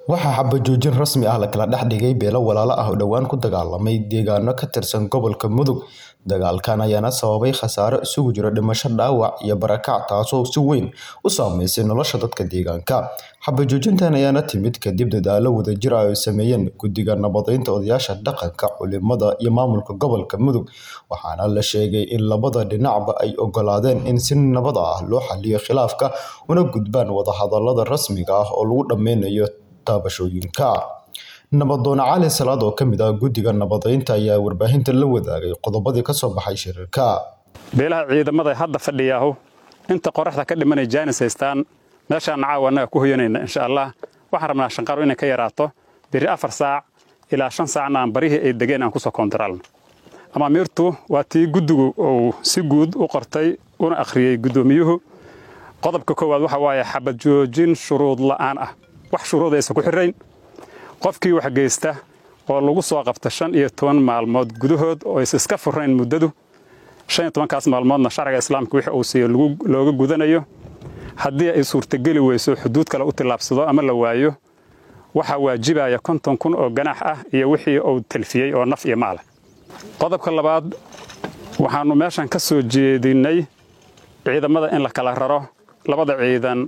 waxaa xabajoojin rasmi ah la kala dhex dhigay beelo walaalo ah oo dhowaan ku dagaalamay deegaano ka tirsan gobolka mudug dagaalkan ayaana sababay khasaare isugu jira dhimasho dhaawac iyo barakac taasoo si weyn u saameysay nolosha dadka deegaanka xabajoojintan ayaana timid kadib dadaalo wadajir ah ay sameeyeen guddiga nabadeynta odayaasha dhaqanka culimada iyo maamulka gobolka mudug waxaana la sheegay in labada dhinacba ay ogolaadeen in si nabad ah loo xaliyo khilaafka una gudbaan wadahadalada rasmiga ah oo lagu dhameynayo taabashooyinka nabadoon cali salaad oo kamid ah guddiga nabadeynta ayaa warbaahinta la wadaagay qodobadii kasoo baxay shirarka beelaha ciidamada hadda fadhiyaahu inta qoraxda ka dhimanay jaanis haystaan meeshaan caawa annaga ku hoyanayna insha allah waxaan rabnaa shanqaru inay ka yaraato biri afar saac ilaa shan saacna aan barihii ay degeen aan kusoo koontaraalno amaamiirtu waa tii guddigu uu si guud u qortay una akhriyey guddoomiyuhu qodobka koowaad waxa waaye xabad joojin shuruud la'aan ah wax shuruud aysan ku xirayn qofkii wax geysta oo lagu soo qabta shan iyo toban maalmood gudahood oo is iska furayn muddadu shan iyo tobankaas maalmoodna sharciga islaamka wixii uu siiyo looga gudanayo haddii ay suurtageli weyso xuduud kale u tillaabsado ama la waayo waxaa waajibaya konton kun oo ganaax ah iyo wixii uu talfiyey oo naf iyo maala qodobka labaad waxaannu meeshan ka soo jeedinnay ciidamada in la kala raro labada ciidan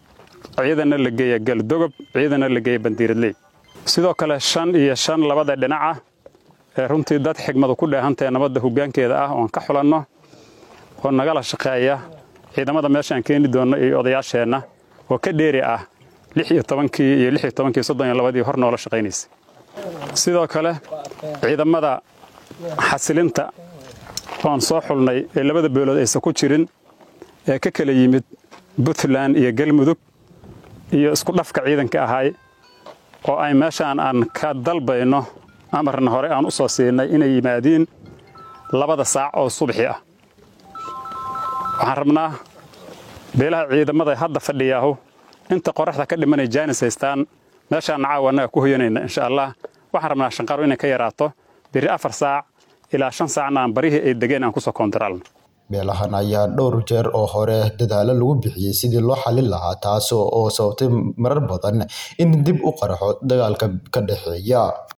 ciidanna la geeya galdogob ciidanna la geeya bandiiradley sidoo kale shan iyo shan labada dhinaca ee runtii dad xigmadu ku dheehantae nabadda hoggaankeeda ah oon ka xulanno oo nagala shaqeeya ciidamada meeshaan keeni doonno iyo odayaasheenna oo ka dheeri ah lix iyo tobankii iyo lix iyo tobankii soddon iyo labadii hor noola shaqaynaysa sidoo kale ciidamada xasilinta oon soo xulnay ee labada beelood aysan ku jirin ee ka kala yimid puntland iyo galmudug iyo isku dhafka ciidanka ahay oo ay meeshaan aan ka dalbayno amarna hore aan u soo siinay inay yimaadiin labada saac oo subaxi ah waxaan rabnaa beelaha ciidamada hadda fadhiyaahu inta qoraxda ka dhimanay jaanis haystaan meeshaanna caawa annaga ku hoyanayna insha allah waxaan rabnaa shanqaru inay ka yaraato biri afar saac ilaa shan saacna aan barihii ay degeen aan kusoo koontaraalno beelahan ayaa dhowr jeer oo hore dadaalo lagu bixiyey sidii loo xalin lahaa taas oo sababtay marar badan in dib u qaraxo dagaalka ka dhexeeya